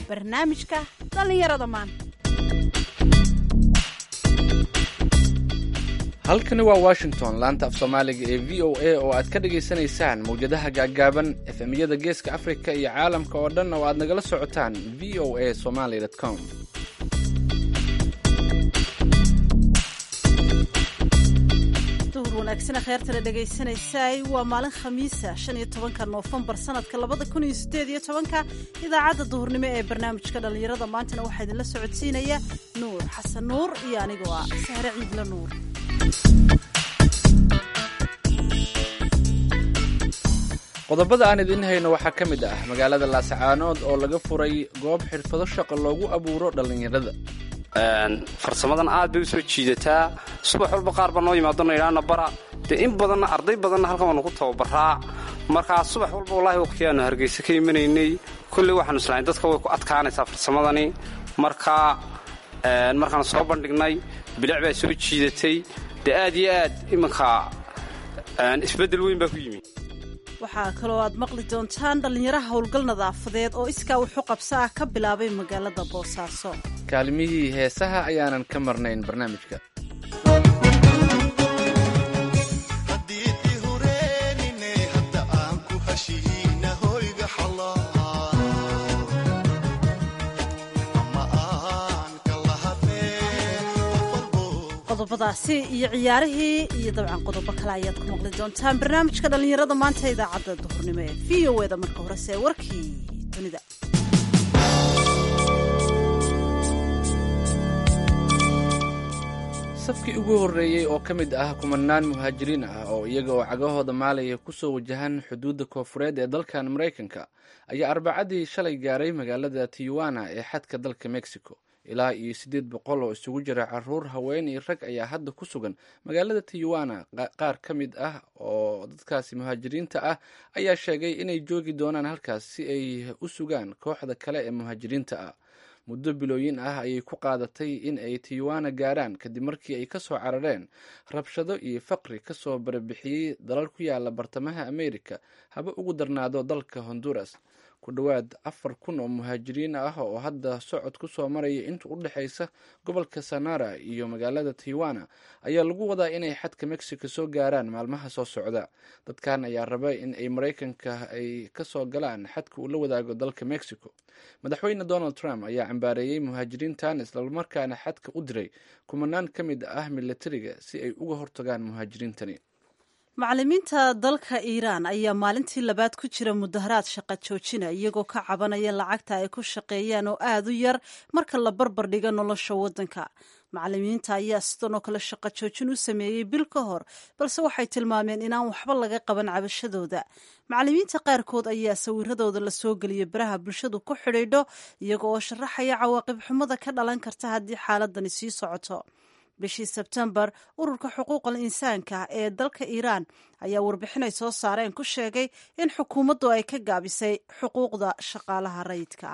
barnaamijka dhallinyarada maanta halkani waa washington laanta af soomaaliga ee v o a oo aad ka dhagaysanaysaan mawjadaha gaaggaaban efemyada geeska afrika iyo caalamka oo dhan oo aad nagala socotaan v o a somaly com duhur wanaagsana kheyrtana dhegaysanaysaay waa maalin khamiisa shan iyo tobanka noofembar sanadka labada kun iyo sideed iyo tobanka idaacadda duhurnimo ee barnaamijka dhallinyarada maantana waxaa idinla socodsiinaya nuur xasan nuur iyo anigoo ah sahre ciidla nuur qodobada aan idiin hayno waxaa ka mid ah magaalada laasacaanood oo laga furay goob xirfado shaqo loogu abuuro dhallinyarada farsamadan aad bay u soo jiidataa subax walba qaar baa noo yimaadona idhaana bara dee in badanna arday badanna halkan waanu ku tababaraa markaa subax walba wallaahi waqtigaanu hargeysa ka imanaynay kolley waxaanu islahayn dadka way ku adkaanaysaa farsamadani markaa markaanu soo bandhignay bilic baa soo jiidatay dee aad iyo aad iminka isbeddel weyn baa ku yimi waxaa kaloo aad maqli doontaan dhallinyaraha howlgal nadaafadeed oo iskaa wuxu qabsa ah ka bilaabay magaalada boosaaso kaalmihii heesaha ayaanan ka marnayn barnaamijka qodobadaasi iyo ciyaarihii iyo dabcan qodobo kale ayaad ku maqli doontaan barnaamijka dhallinyarada maanta idaacadda duhurnimo ee v o eda marka horese warkii dunida safkii ugu horreeyey oo ka mid ah kumanaan muhaajiriin ah oo iyaga oo cagahooda maalaya kusoo wajahan xuduudda koofureed ee dalkan maraykanka ayaa arbacadii shalay gaaray magaalada tijuana ee xadka dalka mexico ilaa iyo siddeed boqol oo isugu jira caruur haween iyo rag ayaa hadda ku sugan magaalada tijuana qaar ka mid ah oo dadkaasi muhaajiriinta ah ayaa sheegay inay joogi doonaan halkaas si ay u sugaan kooxda kale ee muhaajiriinta ah muddo bilooyin ah ayay ku qaadatay in ay tijuana gaaraan kadib markii ay ka soo carareen rabshado iyo faqri kasoo barabixiyey dalal ku yaala bartamaha america haba ugu darnaado dalka honduras ku dhowaad afar kun oo muhaajiriin ah oo hadda socod ku soo maraya inta u dhexaysa gobolka sanara iyo magaalada tijuana ayaa lagu wadaa inay xadka mexico soo gaaraan maalmaha soo socda dadkan ayaa raba in ay maraykanka ay kasoo galaan xadka uu la wadaago dalka mexico madaxweyne donald trump ayaa cambaareeyey muhaajiriintan islamarkaana xadka u diray kumanaan ka mid ah milatariga si ay uga hortagaan muhaajiriintani macallimiinta dalka iiraan ayaa maalintii labaad ku jira mudaharaad shaqa joojina iyagoo ka cabanaya lacagta ay ku shaqeeyaan oo aada u yar marka la barbar dhiga nolosha waddanka macallimiinta ayaa sidan oo kale shaqa joojin u sameeyey bil ka hor balse waxay tilmaameen inaan waxba laga qaban cabashadooda macallimiinta qaarkood ayaa sawiradooda lasoo geliyay baraha bulshadu ku xidhiidho iyaga oo sharaxaya cawaaqib xumada ka dhalan karta haddii xaaladani sii socoto bishii sebtembar ururka xuquuqal insaanka ee dalka iiraan ayaa warbixinay soo saareen ku sheegay in xukuumaddu ay ka gaabisay xuquuqda shaqaalaha rayidka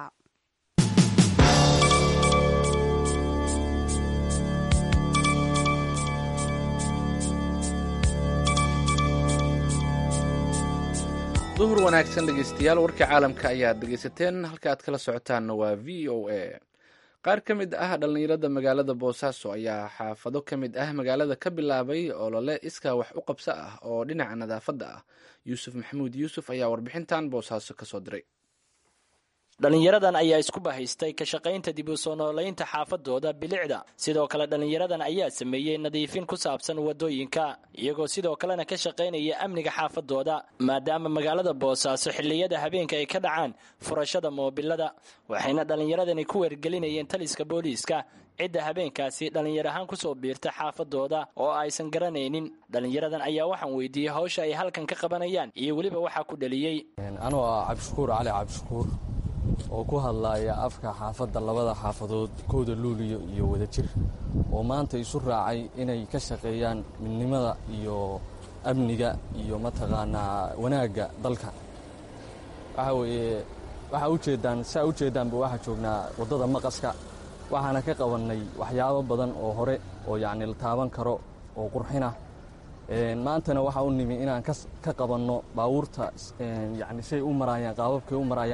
duhur wanaagsan dhegeystayaal warkii caalamka ayaad dhegeysateen halka aad kala socotaanna waa v o a qaar ka mid ah dhallinyarada magaalada boosaaso ayaa xaafado ka mid ah magaalada ka bilaabay olole iskaa wax u qabso ah oo dhinaca nadaafadda ah yuusuf maxamuud yuusuf ayaa warbixintan boosaaso kasoo diray dhallinyaradan ayaa isku bahaystay ka shaqaynta dib u soo noolaynta xaafadooda bilicda sidoo kale dhallinyaradan ayaa sameeyey nadiifin ku saabsan wadooyinka iyagoo sidoo kalena ka shaqaynaya amniga xaafadooda maadaama magaalada boosaaso xilliyada habeenka ay ka dhacaan furashada moobilada waxayna dhallinyaradani ku weergelinayeen taliska booliiska cidda habeenkaasi dhallinyar ahaan kusoo biirta xaafadooda oo aysan garanaynin dhallinyaradan ayaa waxaan weydiiyey hawsha ay halkan ka qabanayaan iyo weliba waxaa ku dhaliyey anoo ah cabdishakuur cali cabdishakuur oo ku hadlaaya afka xaafadda labada xaafadood kooda luuliyo iyo wadajir oo maanta isu raacay inay ka shaqeeyaan midnimada iyo amniga iyo mataqaanaa wanaagga dalka waxa weeye waxaa ujeeddaan saa ujeeddaanba waxaa joognaa waddada maqaska waxaana ka qabannay waxyaabo badan oo hore oo yacni la taaban karo oo qurxinah maantana waxaa u nimi inaan ka qabanno baabuurta yani say u maraayaan qaababkay u maraayaan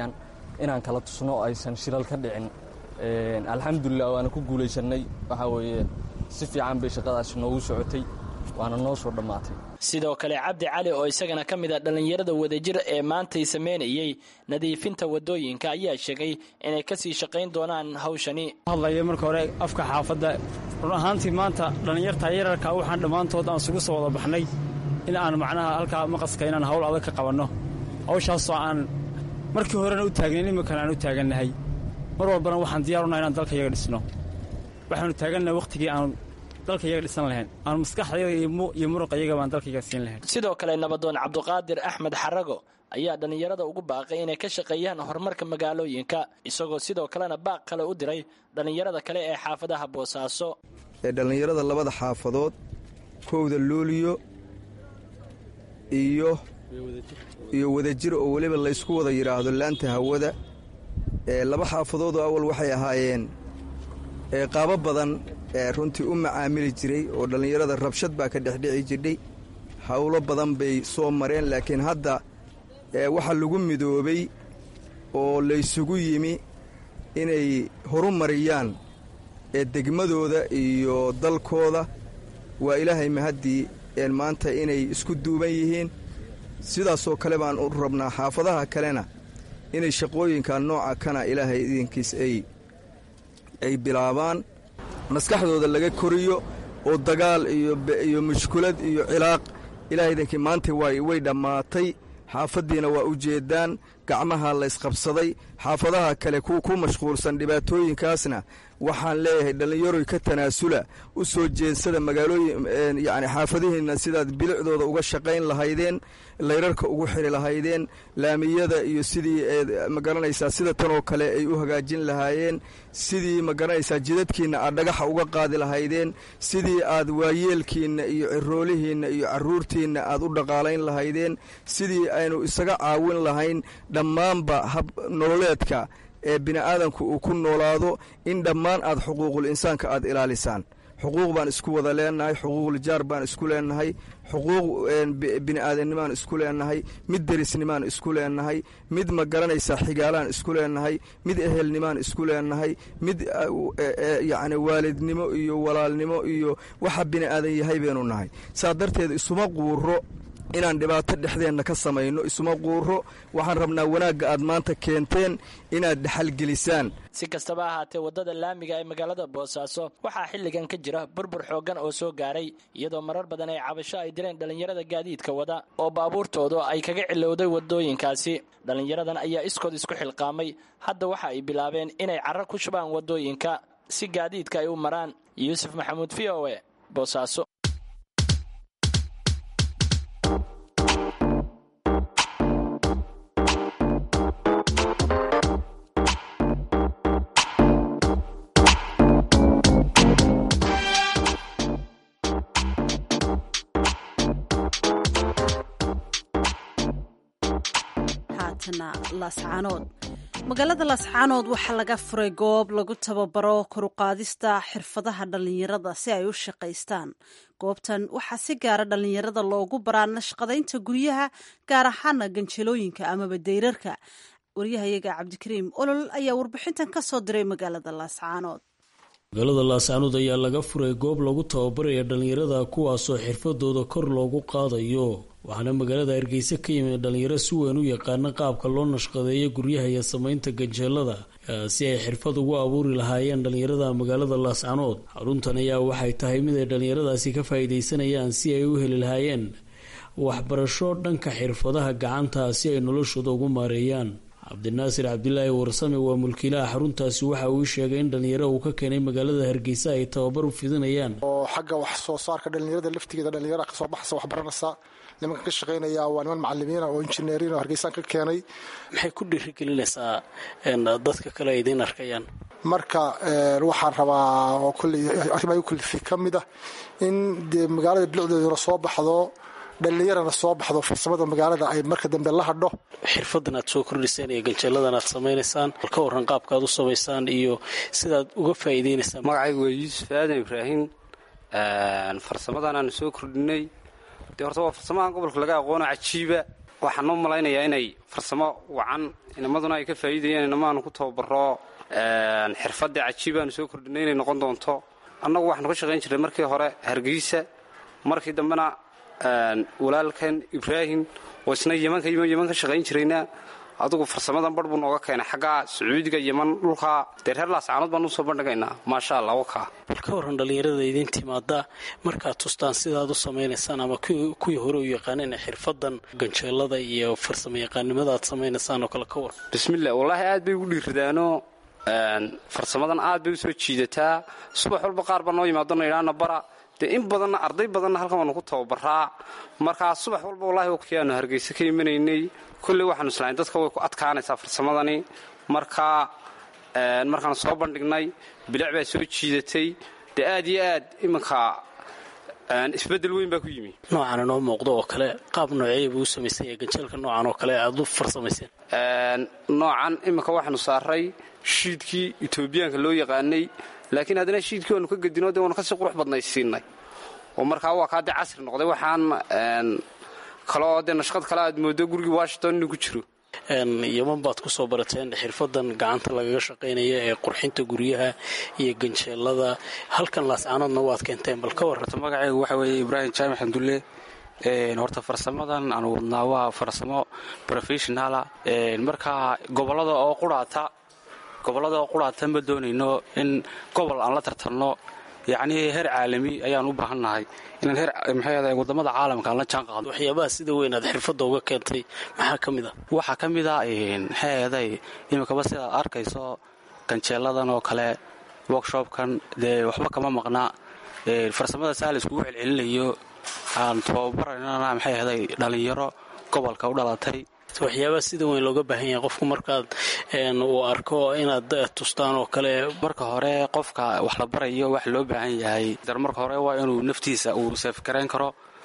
inaan kala tusno oo aysan shilal ka dhicin alxamdulilah waana ku guulaysannay waxaa weeye si fiican bay shaqadaasi noogu socotay waana noo soo dhammaatay sidoo kale cabdi cali oo isagana ka mid a dhallinyarada wadajir ee maantay sameynayey nadiifinta wadooyinka ayaa sheegay inay kasii shaqayn doonaan hawshani hadlaya marka hore afka xaafadda run ahaantii maanta dhallinyarta yararka waxaan dhammaantood aan isugu soo wada baxnay in aan macnaha halkaa maqaska inaan hawl adag ka qabanno hawshaasoo aan markii horena u taagnayn iminkana aan u taagannahay mar walbana waxaan diyaarunaa inaan dalka iyaga dhisno waxaanu taagannahay wakhtigii aan dalka iyaga dhisan lahayn aan maskaxdayada iyo muruqa iyaga baan dalka iyaga siin lahayn sidoo kale nabadoon cabduqaadir axmed xarago ayaa dhallinyarada ugu baaqay inay ka shaqeeyaan horumarka magaalooyinka isagoo sidoo kalena baaq kale u diray dhallinyarada kale ee xaafadaha boosaaso ee dhallinyarada labada xaafadood kowda luuliyo iyo iyo wadajir oo weliba laysku wada yidhaahdo laanta hawada ee laba xaafadoodoo awal waxay ahaayeen ee qaabo badan ee runtii u macaamili jiray oo dhallinyarada rabshad baa ka dhexdhici jirdhay howlo badan bay soo mareen laakiin hadda waxa lagu midoobay oo laysugu yimi inay horumariyaan ee degmadooda iyo dalkooda waa ilaahay mahaddii een maanta inay isku duuban yihiin sidaasoo kale baan u rabnaa xaafadaha kalena inay shaqooyinka nooca kana ilaahay idinkiis ay ay bilaabaan maskaxdooda laga koriyo oo dagaal iyo mushkulad iyo cilaaq ilahay idinkii maanta way dhammaatay xaafaddiina waa u jeedaan gacmaha laysqabsaday xaafadaha kale ku mashquulsan dhibaatooyinkaasna waxaan leeyahay dhallinyaroy ka tanaasula u soo jeensada magaalooyin yacni xaafadihiinna sidaad bilicdooda uga shaqayn lahaydeen layrarka ugu xiri lahaydeen laamiyada iyo sidii magaranaysaa sida tanoo kale ay u hagaajin lahaayeen sidii magaranaysaa jidadkiinna aad dhagaxa uga qaadi lahaydeen sidii aad waayeelkiinna iyo ciroolihiinna iyo carruurtiinna aad u dhaqaalayn lahaydeen sidii aynu isaga caawin lahayn dhammaanba hab nololeedka ee bini'aadanku uu ku noolaado in dhammaan aad xuquuqul insaanka aad ilaalisaan xuquuq baan isku wada leenahay xuquuqul jaar baan isku leenahay xuquuq bini'aadanimaan isku leenahay mid derisnimaan isku leenahay mid ma garanaysaa xigaalaan isku leenahay mid ehelnimaan isku leenahay mid yacni waalidnimo iyo walaalnimo iyo waxa bini'aadan yahay baynu nahay saa darteed isuma quuro inaan dhibaato dhexdeenna ka samayno isuma quuro waxaan rabnaa wanaagga aad maanta keenteen inaad dhexalgelisaan si kastaba ahaatee waddada laamiga ee magaalada boosaaso waxaa xilligan ka jira burbur xooggan oo soo gaaray iyadoo marar badan ay cabasho ay direen dhallinyarada gaadiidka wada oo baabuurtoodu ay kaga cilowday waddooyinkaasi dhallinyaradan ayaa iskood isku xilqaamay hadda waxa ay bilaabeen inay carro ku shubaan waddooyinka si gaadiidka ay u maraan yuusuf maxamuud v o e boosaaso magaalada laascaanood waxaa laga furay goob lagu tababaro koruqaadista xirfadaha dhallinyarada si ay u shaqaystaan goobtan waxaa si gaara dhallinyarada loogu baraa nashqadaynta guryaha gaar ahaana ganjalooyinka amaba dayrarka waryahayaga cabdikariim olol ayaa warbixintan ka soo diray magaalada laascaanood magaalada laascaanood ayaa laga furay goob lagu tababaraya dhallinyarada kuwaasoo xirfadooda kor loogu qaadayo waxaana magaalada hargeysa ka yimid dhallinyaro si weyn u yaqaana qaabka loo nashqadeeyo guryaha iyo samaynta ganjeelada si ay xirfad ugu abuuri lahaayeen dhallinyarada magaalada laascanood xaruntan ayaa waxay tahay mid ay dhallinyaradaasi ka faa'iidaysanayaan si ay u heli lahaayeen waxbarasho dhanka xirfadaha gacanta si ay noloshooda ugu maareeyaan cabdinaasir cabdilaahi warsame waa mulkiilaha xaruntaasi waxa uu sheegay in dhallinyaro uu ka keenay magaalada hargeysa ay tababar u fidinayaan oo xagga wax soo saarka dhallinyarada laftigeeda dhallinyara kasoo baxaysa waxbaranaysa nimanka ka shaqaynaya waa niman macalimiina oo injineeriin oo hargeysaan ka keenay maxay ku dhiirigelinaysaa dadka kale ay idiin arkayaan marka waxaan rabaa oo kulley arrimaha kullifi ka mid ah in dee magaalada bilicdeeduna soo baxdo dhallinyarana soo baxdo farsamada magaalada ay marka dambe la hadho xirfadan aad soo kordhiseen iyo ganjeeladan aad samaynaysaan ka waran qaabka aad u samaysaan iyo sidaad uga faa'iideynaysaan magacaygu waa yuusuf aadan ibraahim farsamadan aanu soo kordhinay dee horta waa farsamahan gobolka laga aqoono cajiiba waxaan u malaynayaa inay farsamo wacan inamaduna ay ka faa'iidayeen inamaanu ku tababaro xirfadda cajiibaanu soo kordhinay inay noqon doonto annagu waxaanu ka shaqayn jirnay markii hore hargeysa markii dambena walaalkan ibraahim oo isna yemanka yeman ka shaqayn jirayna adugu farsamadan bar buu nooga keenay xagga sacuudiga yeman dhulka dee reer laascaanood baan usoo bandhigaynaa maasha allah wakaa bal ka warran dhallinyarada idiin timaada markaad tustaan sidaad u samaynaysaan ama kuwii hore u yaqaaneen xirfadan ganjeelada iyo farsamo yaqaannimada aad samaynaysaan oo kale ka warran bismillah wallaahi aad bay ugu dhiirridaano farsamadan aad bay usoo jiidataa subax walba qaar baa noo yimaadona idhaana bara dee in badanna arday badanna halkan waanu ku tababaraa markaa subax walba wallahi waqti aanu hargeysa ka imanaynay kolley waxaanu islahayn dadka way ku adkaanaysaa farsamadani markaa markaanu soo bandhignay bilic baa soo jiidatay dee aad iyo aad iminka isbeddel weyn baa ku yimi noocan inoo muuqdo oo kale qaab nooceeya buu u samaysan yahay ganjeelka noocan oo kale aad u farsamayseen noocan iminka waxaanu saaray shiidkii etoobiyaanka loo yaqaanay laakiin haddana shiidkii waanu ka gedino dee waanu kasii qurux badnaysiinay oo markaa waa kaa dee casri noqday waxaan kaloo dee nashqad kale aad moodo gurigii washington inuu ku jiro yeman baad ku soo barateen xirfadan gacanta lagaga shaqaynaya ee qurxinta guryaha iyo ganjeelada halkan laascaanoodna waad keenteen bal ka warrata magacaygu waxa weeye ibraahim jaamac xamdulle horta farsamadan aan wadnaa waa farsamo professionala markaa gobolada oo quraata gobollada oo quraata ma doonayno in gobol aan la tartanno yacnii heer caalami ayaan u baahannahay inaan heer maxay wadamada caalamka aan la jaan qaadno waxyaabaha sida weyn aad xirfadda uga keentay maxaa ka mid a waxaa ka mid a maxay ahaday iminkaba sidaad arkayso ganjeeladan oo kale workshopkan dee waxba kama maqna farsamada saa la iskugu celcelinayo aan tababaranana maxay ahaday dhallinyaro gobolka u dhalatay waxyaabaha sida weyn looga baahan yahay qofku markaad uu arko inaad tustaan oo kale marka hore qofka wax la barayo wax loo baahan yahay marka hore waa inuu naftiisa uu seefgarayn karo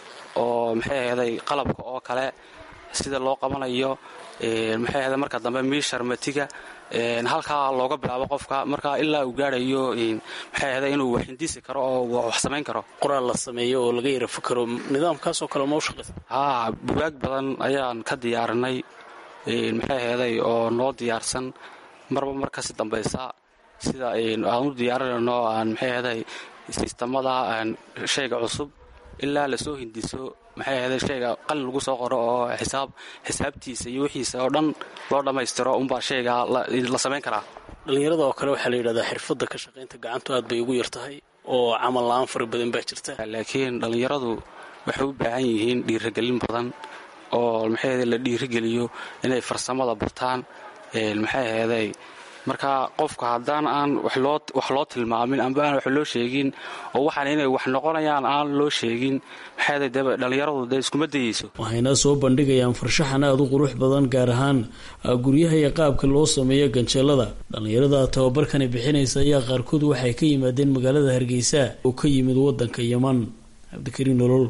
oo maxay ahday qalabka oo kale sida loo qabanayo maxay ahday marka dambe miishar matiga halkaa looga bilaabo qofka marka ilaa uu gaarayo maxay ahday inuu wax hindisi karo oo wax samayn karo qoraal la sameeyo oo laga yara fakaro nidaamkaasoo kale ma u shaqaysa haa bugaag badan ayaan ka diyaarinay maxay ahday oo noo diyaarsan marba mar kasi dambaysa sida aan u diyaarinayno aan maxay ahday sistamada shayga cusub ilaa lasoo hindiso maxay ahday shayga qalin lagu soo qoro oo xisaab xisaabtiisa iyo wixiisa oo dhan loo dhammaystiro unbaa shayga la samayn karaa dhallinyarada oo kale waxaa la yidhahdaa xirfadda ka shaqaynta gacantu aad bay ugu yar tahay oo camal la-aan fara badan baa jirta laakiin dhallinyaradu waxay u baahan yihiin dhiirigelin badan oo maxay ahday la dhiirigeliyo inay farsamada bartaan maxay ahday marka qofka haddaan aan wax loo tilmaamin amba aan wax loo sheegin oo waxaan inay wax noqonayaan aan loo sheegin maxay dhallinyaradu dee iskuma dayeyso waxayna soo bandhigayaan farshaxan aada u qurux badan gaar ahaan guryaha iyo qaabka loo sameeyo ganjeelada dhallinyarada tababarkani bixinaysa ayaa qaarkood waxay ka yimaadeen magaalada hargeysa oo ka yimid wadanka yeman cabdikariin nolol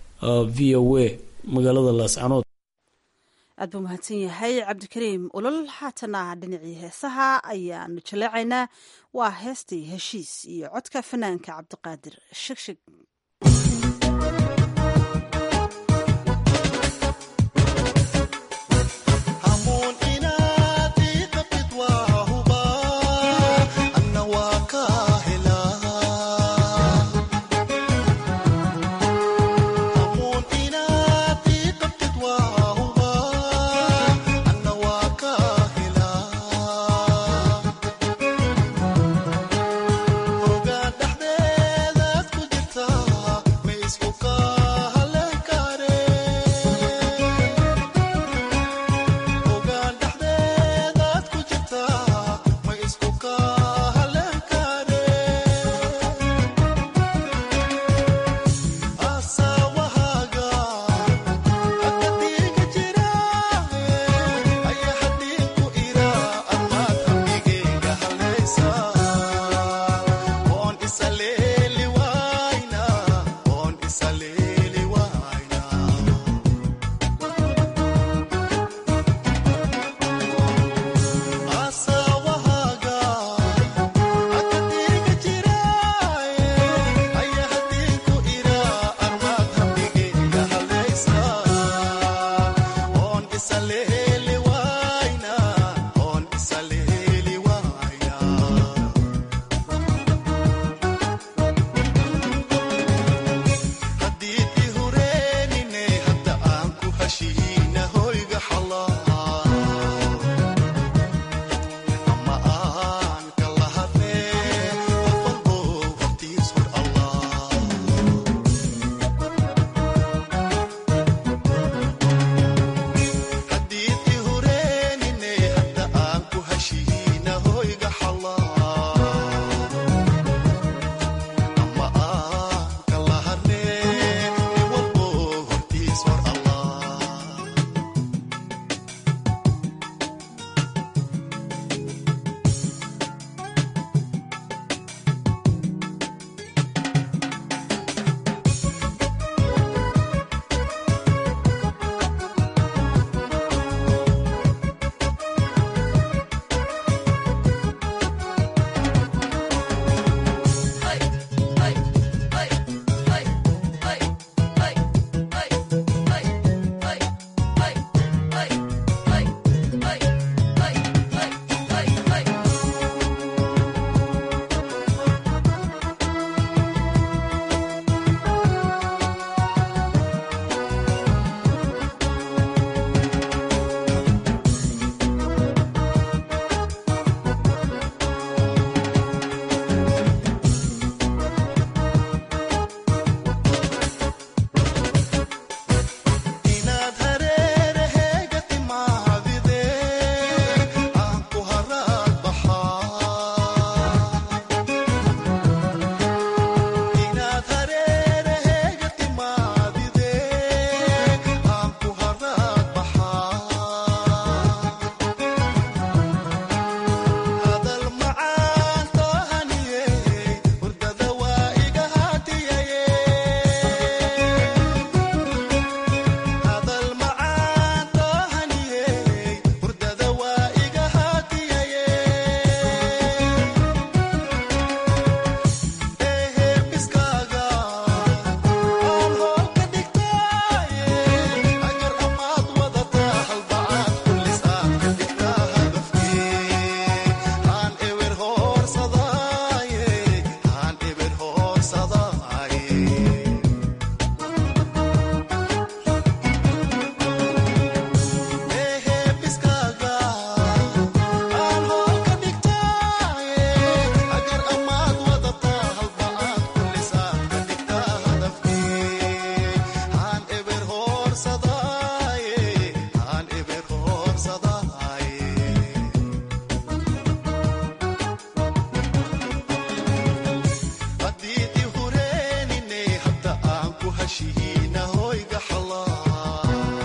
v o a magaalada laascanood aad buu mahadsan yahay cabdikariim ulol haatana dhinacii heesaha ayaanu jaleecaynaa waa heestii heshiis iyo codka fanaanka cabdiqaadir shigshig ogaa dhexdeedaad ku jirta hashihiina hoyga xallaa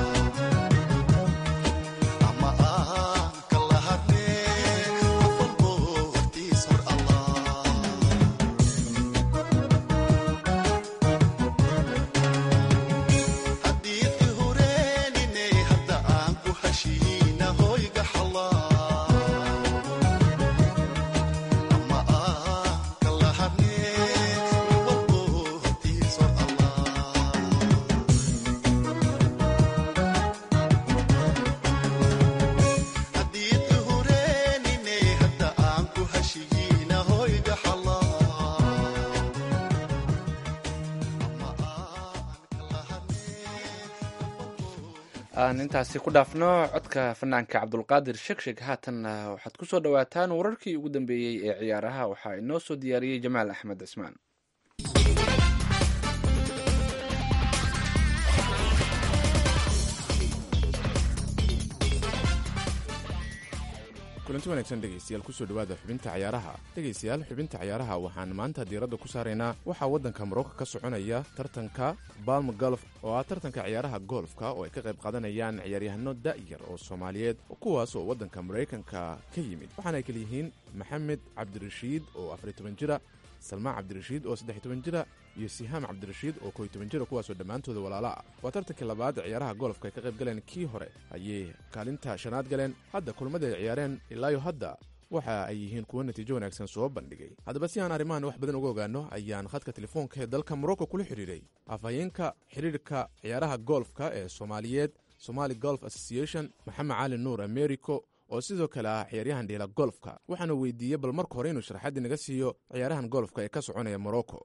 ama aan kala hadnee qof walbo hortiis hor allah haddii i hureenine hadda aan ku hashihiina hoyga xallaa ama aan kala hadnee qof walbo hortiis hor allah haddii i hureenine hadda aan ku hashihiina hoyga xallaa aan intaasi ku dhaafno codka fanaanka cabdulqaadir shegsheg haatanna waxaad ku soo dhowaataan wararkii ugu dambeeyey ee ciyaaraha waxaa inoo soo diyaariyey jamaal axmed cismaan kulanti wanaagsan dhegaystayaal kusoo dhowaada xubinta cayaaraha dhegaystayaal xubinta cayaaraha waxaan maanta diiradda ku saaraynaa waxaa waddanka marocco ka soconaya tartanka balm golf oo ah tartanka ciyaaraha golfka oo ay ka qayb qaadanayaan ciyaaryahano da'yar oo soomaaliyeed kuwaas oo waddanka maraykanka ka yimid waxaana ay kala yihiin maxamed cabdirashiid oo afariy toban jira salmaan cabdirashiid oo saddex toban jira iyo sihaam cabdirashiid oo koy toban jira kuwaasoo dhammaantooda walaala ah waa tartankii labaad ciyaaraha golfka ay ka qayb galeen kii hore ayay kaalinta shanaad galeen hadda kulmada ay ciyaareen ilaayo hadda waxa ay yihiin kuwo natiijo wanaagsan soo bandhigay haddaba si aan arrimahan wax badan uga ogaano ayaan khadka telefoonka ee dalka morocco kula xidhiiray afhayeenka xidhiirka ciyaaraha golfka ee soomaaliyeed somali golf association maxamed cali nuur americo oo sidoo kale ah ciyaaryahan dhiila golfka waxaana weydiiyey bal marka hore inuu sharaxaddii naga siiyo ciyaarahan golfka ee ka soconaya morocco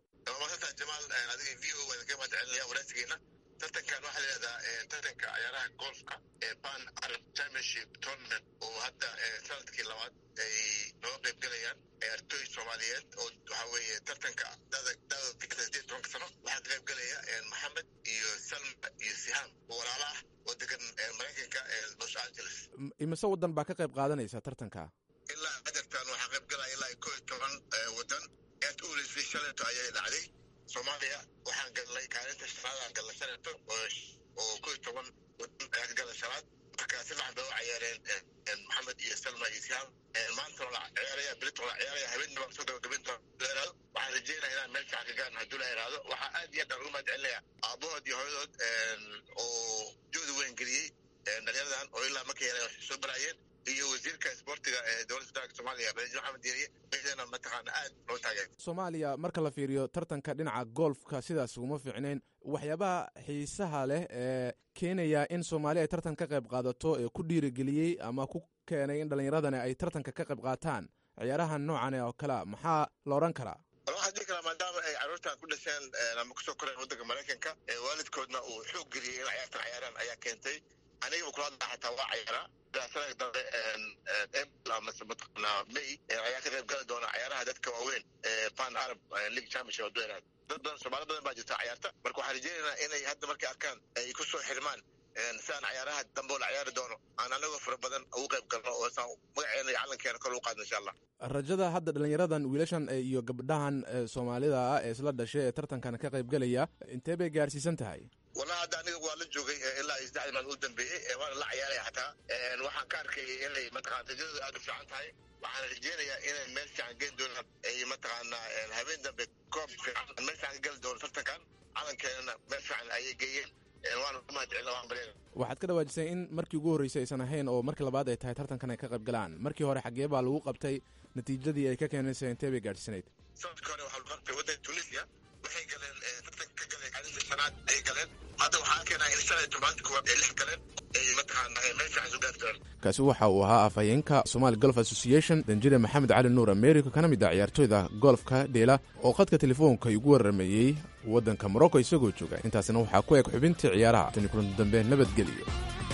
tartankan waxaa layihahdaa tartanka ciyaaraha golfka ee pan arab championship tournament oo hadda sanadkii labaad ay nooga qayb galayaan ciyaartooy soomaaliyeed oo waxaa weeye tartanka dada sideed tobanka sano waxaa ka qayb galaya maxamed iyo salma iyo sihaam oo walaala ah oo degan maraykanka los angeles imise waddan baa ka qayb qaadanaysa tartanka ilaa adartan waxaa qayb galaya ilaa koo iyo toban waddan aad u weleysay shaleeto ayay dhacday soomaaliya waxaan galnay kaalinta shanaadaan galnay shaleeto oo koo iyo toban waddan ayaa ka galay shanaad marka si fiican bay u cayaareen maxamed iyo salma iyo sihaam maanta la ciyaaraya berito la ciyaaraya habeenna baan soo gabagabayn doona la ihahdo waxaan rajeynaya inaan meel fiican ka gaarno hadduu la ihahdo waxaa aad iyo aad aan ugu mahad celinaya aabahood iyo hooyadood oo jooda weyn geliyey dhalinyaradan oo ilaa markay yareen waxay soo baraayeen iyo wasiirka isboortiga ee dowladda federaalka soomaaliya madaxweyne maxamed diiriye meydana mataqaana aad loo taageer soomaaliya marka la fiiriyo tartanka dhinaca golfka sidaas uguma fiicnayn waxyaabaha xiisaha leh ee keenaya in soomaaliya ay tartan ka qayb qaadato ee ku dhiirigeliyey ama ku keenay in dhallinyaradani ay tartanka ka qayb qaataan ciyaarahan noocan oo kalea maxaa la odhan karaa waxaa dhihi karaa maadaama ay carruurtan ku dhasheen ama kusoo koreen waddanka maraykanka waalidkoodna uu xoog geliyey in ciyaartan ciyaaraan ayaa keentay anigaba kula hadla xataa waa cayaaraa sanadka dambe april amase mataqaanaa may ayaa ka qayb gali doona ciyaaraha dadka waaweyn ee pan arab league championship hadduu yaraad dad badan soomaali badan baa jirta ciyaarta marka waxaan rajeynaynaa inay hadda markay arkaan ay ku soo xirmaan si aan ciyaaraha dambe oo la ciyaari doono aan anagoo fara badan ugu qayb galno oo saan magaceena iyo calankeena kor ugu qaadno insha allah rajada hadda dhallinyaradan wiilashan iyo gabdhahan soomaalida ah ee isla dhashay ee tartankan ka qayb gelaya intee bay gaarsiisan tahay wallahi hadda aniga waa la joogay ilaa iyo saddexdii maalin u dambeeyey waana la ciyaaraya xataa waxaan ka arkayay inay mataqana rajadooda aad u fiican tahay waxaan rajeynayaa inay meel fiican geen doonaan ay mataqaanaa habeen dambe koob fiican meel fiican ka geli doono tartankan calankeenana meel fiican ayay geeyeen waana ku mahad celina waan baryana waxaad ka dhawaajisay in markii ugu horreysay aysan ahayn oo markii labaad ay tahay tartankan ay ka qayb galaan markii hore xaggee baa lagu qabtay natiijadii ay ka keenaysa intee bay gaadhsanayd sanadkii hore waxaa lagu qabtay waddanka tunisia waxay galeen tartanka ka galeen kaalinta shanaad ayay galeen hadda waxaa keenaa in shan iyo tobanka koowaad ay lix galeen ay mataqaana meel fiican soo gaari doonaan kaasi waxa uu ahaa afhayeenka somali golf association danjire maxamed cali nuur america kana mid ah ciyaartooyda golfka dheela oo khadka telefoonka igu waramayey waddanka morocco isagoo jooga intaasina waxaa ku eg xubintii ciyaaraha tani kulanti dambe nabadgeliyo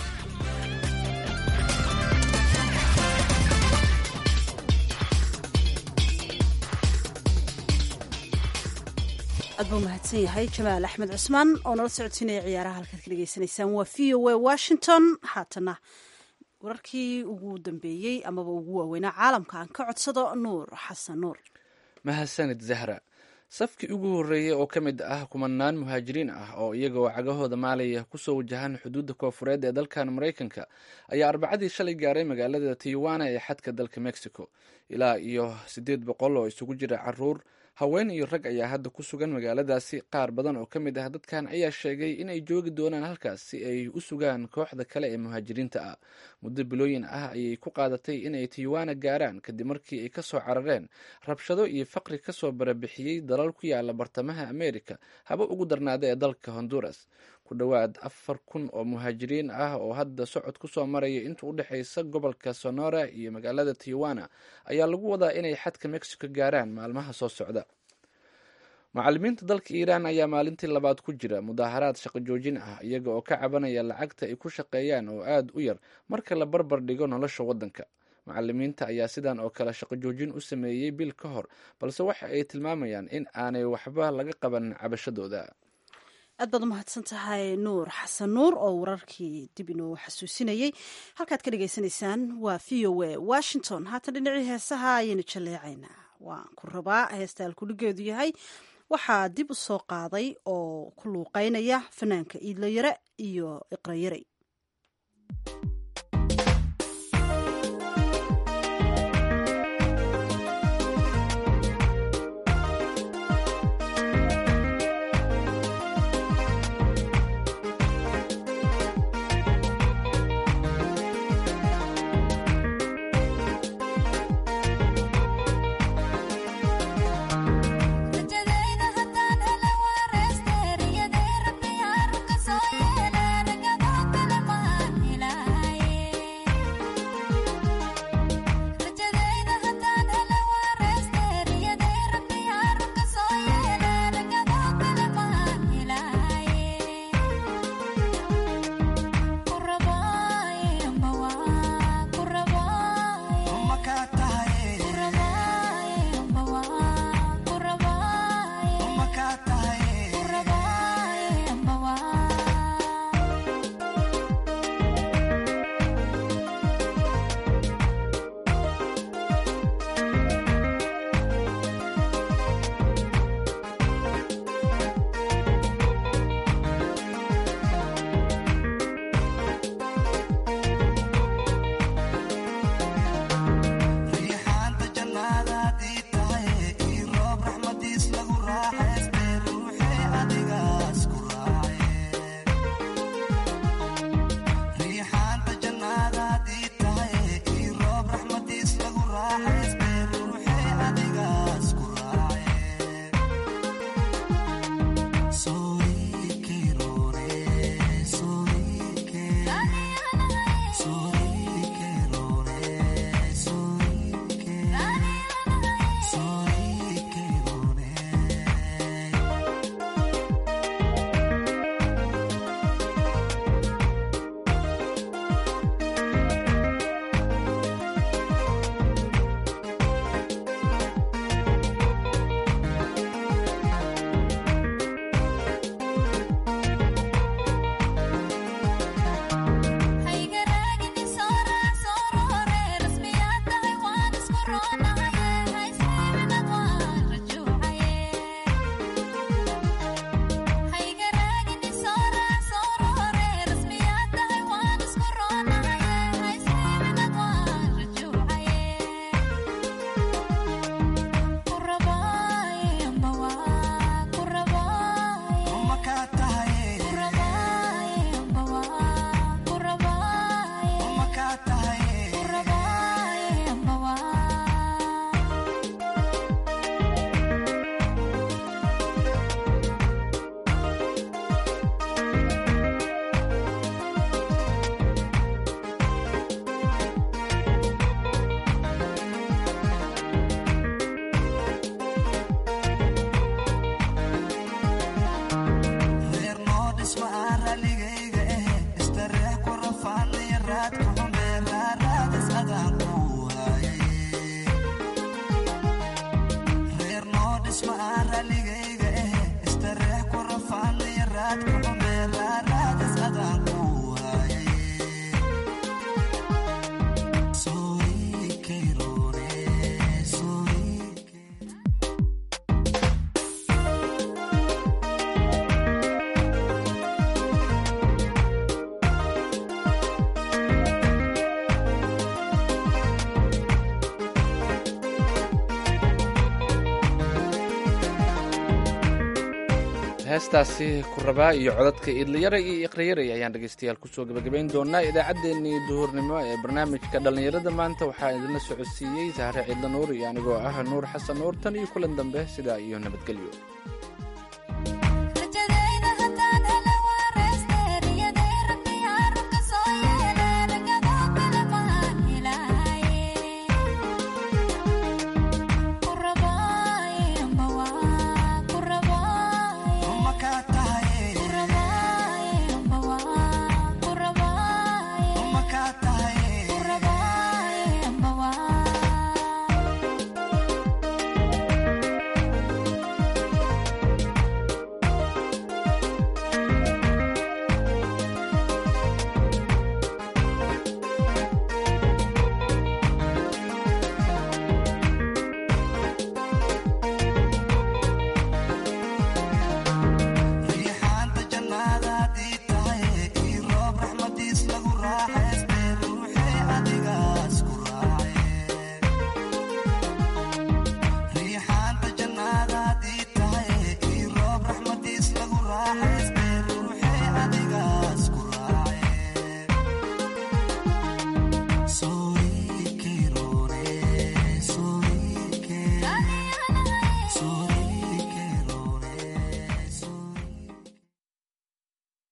aad buu mahadsan yahay jamaal axmed cusmaan oo nala socodsiinaya ciyaaraha halkaad ka dhegeysanaysaan waa v o a washington haatana wararkii ugu dambeeyey amaba ugu waaweynaa caalamka aan ka codsado nuur xasan nuur mahadsanid zahra safkii ugu horreeyey oo ka mid ah kumanaan muhaajiriin ah oo iyagoo cagahooda maalaya kusoo wajahan xuduudda koofureed ee dalkan maraykanka ayaa arbacadii shalay gaaray magaalada tijuana ee xadka dalka mexico ilaa iyo siddeed boqol oo isugu jira caruur haween iyo rag ayaa hadda ku sugan magaaladaasi qaar badan oo ka mid ah dadkan ayaa sheegay in ay joogi doonaan halkaas si ay u sugaan kooxda kale ee muhaajiriinta ah muddo bilooyin ah ayay ku qaadatay inay tijuana gaaraan kadib markii ay kasoo carareen rabshado iyo faqri kasoo barabixiyey dalal ku yaala bartamaha america haba ugu darnaada ee dalka honduras ku dhowaad afar kun oo muhaajiriin ah oo hadda socod kusoo maraya inta u dhexeysa gobolka sonora iyo magaalada tijuana ayaa lagu wadaa inay xadka mexico gaaraan maalmaha soo socda macalimiinta dalka iiraan ayaa maalintii labaad ku jira mudaaharaad shaqo joojin ah iyaga oo ka cabanaya lacagta ay ku shaqeeyaan oo aada u yar marka la barbar dhigo nolosha waddanka macalimiinta ayaa sidan oo kale shaqo joojin u sameeyey bil ka hor balse waxa ay tilmaamayaan in aanay waxba laga qaban cabashadooda aad baad umahadsan tahay nuur xasan nuur oo wararkii dib inoo xasuusinayey halkaad ka dhagaysanaysaan waa v o a washington haatan dhinacii heesaha ayaynu jaleecaynaa waan ku rabaa heesta alkudhigeedu yahay waxaa dib u soo qaaday oo ku luuqeynaya fanaanka iidlayare iyo iqrayarey heestaasi ku rabaa iyo codadka idlayara iyo iqrayaray ayaan dhegaystayaal kusoo gebagabayn doonaa idaacaddeenii duhurnimo ee barnaamijka dhallinyarada maanta waxaa idinla socodsiiyey sahre ciidla nuur iyo anigoo ah nuur xasan nuur tan iyo kulan dambe sidaa iyo nabadgelyo